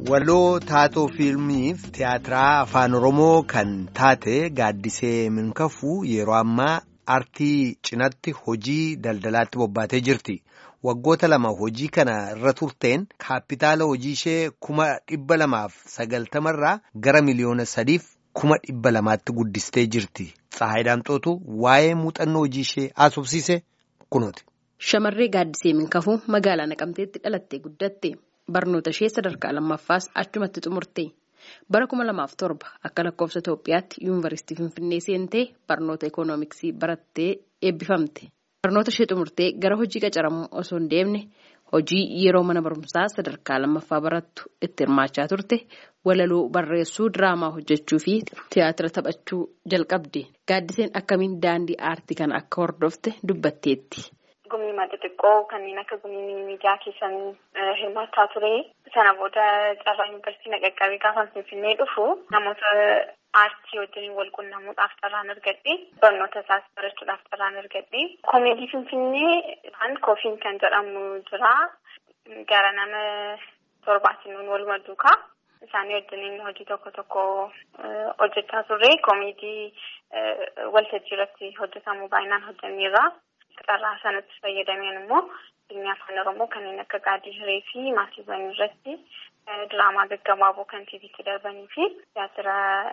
Waloo taatoo fiilmiif tiyaatiraa afaan Oromoo kan taate gaaddisee minkafuu yeroo ammaa aartii cinatti hojii daldalaatti bobbaatee jirti. Waggoota lama hojii kana irra turteen kaapitaala hojii ishee kuma dhibba lamaaf sagaltamarraa gara miliyoona sadiif kuma dhibba lamaatti guddistee jirti. Tsahaay Daamxootu waa'ee muuxannoo hojii ishee haasofsiise kunooti. Shamarree gaaddisee minkafuu magaalaa Naqamteetti dhalattee guddatte. Barnoota ishee sadarkaa lammaffaas achumatti xumurte. Bara kuma lamaaf torba akka lakkoofsa Itoophiyaatti yuunivarsiitii Finfinnee seentee barnoota ikoonomiksii barattee eebbifamte. Barnoota ishee xumurtee gara hojii qacaramuu osoo hin deemne hojii yeroo mana barumsaa sadarkaa lammaffaa barattu itti hirmaachaa turte walaloo barreessuu diraamaa hojjechuu fi tiyaatira taphachuu jalqabde. Gaaddiseen akkamiin daandii aartii kana akka hordofte dubbatteetti. Gumii xixiqqoo kanneen akka gumii miidiyaa keessan hirmaachaa ture. Sana booda carraa yuunivarsiitii na qaqqabee gaafa finfinnee dhufu namoota aartii wajjin wal quunnamuudhaaf carraan argadhe. Barnoota isaas barachuudhaaf carraan argadhe. Koomeedii finfinnee kan koofiin kan jedhamu jira. Gara nama torbaatiin waluma duukaa. Isaanii wajjin hojii tokko tokko hojjechaa turre. Koomeedii waltajjii irratti hojjetamu baay'inaan hojjanneerra. Carraa sanatti fayyadameen immoo fiilmii afaan oromoo kanneen akka gaadii hiree fi maatiiwwan irratti diraamaa gaggabaaboo kan tiiviitti darbanii fi tiyaatira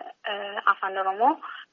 afaan oromoo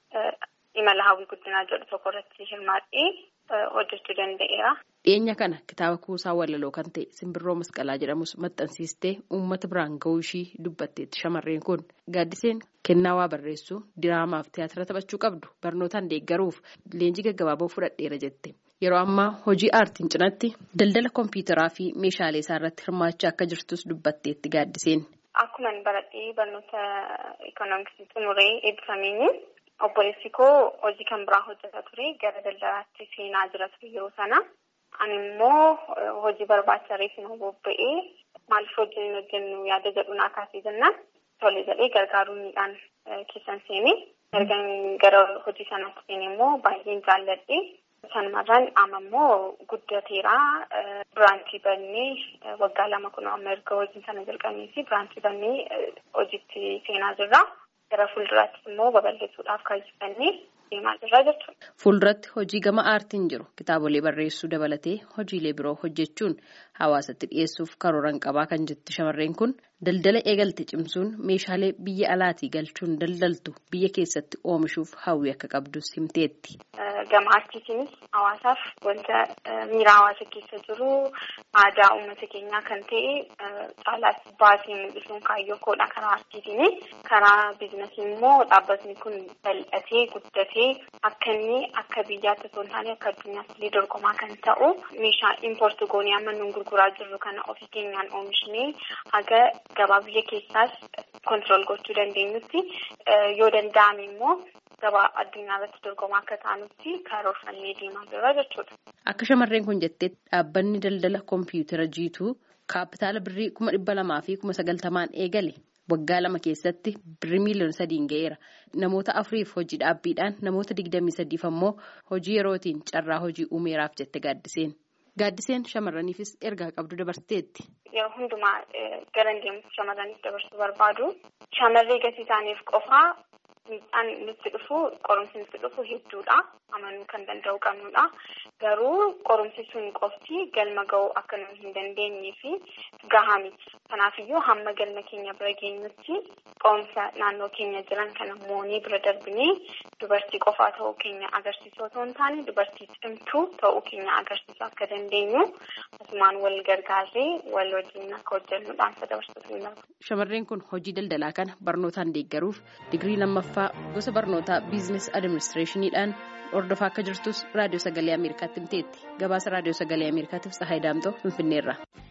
imala hawwii guddinaa jedhu tokko irratti hirmaadhee hojjechuu danda'eera. Dhiyeenya kana kitaaba kuusaa walaloo kan ta'e simbirroo masqalaa jedhamus maxxansiistee uummata biraan ga'uu ishii dubbatteetti shamarreen kun gaaddiseen kennaa waa barreessuu diraamaaf tiyaatira taphachuu qabdu barnootaan deeggaruuf leenjii gaggabaaboo fudhadheera jette. Yeroo ammaa hojii aartiin cinatti daldala kompiitaraa fi meeshaalee isaa irratti hirmaachaa akka jirtus dubbatteetti gaaddiseen. Akkuma baradhee barnoota ikoonomiksii xumuree eebbifameenyi obboleessi koo hojii kan biraa hojjetaa ture gara daldalaatti seenaa jira ture yeroo sana. Ani immoo hojii barbaacha reefuma bobba'ee maaliif hojii hojjennu yaada jedhu naa kaasee jennaan tole jedhee gargaaruudhaan keessan seenee erga gara hojii sanaatti seenee immoo baay'een jaalladhe. Sanumarraan amma immoo guddateera. Biraanchii bannee waggaa lama kun amma erga hojii sana jalqabnee fi biraanchii bannee hojiitti seenaa jirra. Gara fuulduraattis immoo babal'isuudhaaf kaayyeffannee deemaa jirra jechuudha. Fuulduratti hojii gama aartiin jiru kitaabolee barreessuu dabalatee hojiilee biroo hojjechuun hawaasatti dhiyeessuuf karooran qabaa kan jettu shamarreen kun daldala eegalte cimsuun meeshaalee biyya alaatii galchuun daldaltu biyya keessatti oomishuuf hawwii akka qabdus himteetti. Gama aartiitiinis hawaasaaf wanta miira hawaasa keessa jiru aadaa uummata keenyaa kan ta'e caalaas baasee mul'isuun kaayyoo koodha karaa aartiitiini. Karaa biizinasii immoo dhaabbatni kun bal'atee guddatee akka inni akka biyyaatti osoo hin taane akka addunyaatti illee dorgomaa kan ta'u meeshaa impoorti goonee amma nuun gurguraa jirru kana ofii keenyaan oomishnee haga gabaa biyya keessaas kontirool gochuu dandeenyutti yoo danda'ame immoo. Gabaa addunyaa irratti dorgomaa akka taanutti karoorfannee deemaa jirra jechuudha. Akka shamarreen kun jettee dhaabbanni daldala kompiitara jiituu kaapitaala birrii kuma dhibba lamaa fi kuma sagaltamaan eegale waggaa lama keessatti birrii miiliyoona sadiin ga'eera. Namoota afuriif hojii dhaabbiidhaan namoota digdamii sadiif ammoo hojii yerootiin carraa hojii uumeeraaf jette gaaddiseen. Gaaddiseen shamarraniifis ergaa qabdu dabarteetti. Yeroo hundumaa gara deemu shamarraniif dabarsuu barbaadu. Shamarree gatii isaaniif qofaa. Miidhaan nutti dhufu qorumsi nutti dhufu hedduudha. Amanuu kan danda'u qabnudha. Garuu qorumsi sun qofti galma ga'uu akka nuyi hin dandeenyee fi gahaa miti. Kanaafiyyuu hamma galma keenya bira geenyutti qorumsa naannoo keenya jiran kana moonii bira darbinee dubartii qofaa ta'uu keenya agarsiisuu otoo hin taane dubartii cimtuu ta'uu keenya agarsiisuu akka dandeenyu asumaan wal gargaarree wal wajjin akka hojjennuudhaan dabarsuuf ni Shamarreen kun hojii daldalaa kana barnootaan deeggaruuf digirii lammaffaa gosa barnootaa biizines adiministireeshiniidhaan hordofaa akka jirtus raadiyoo sagalee ameerikaatti himteetti gabaasa raadiyoo sagalee ameerikaatiif tsahaay daamtoo finfinneerra.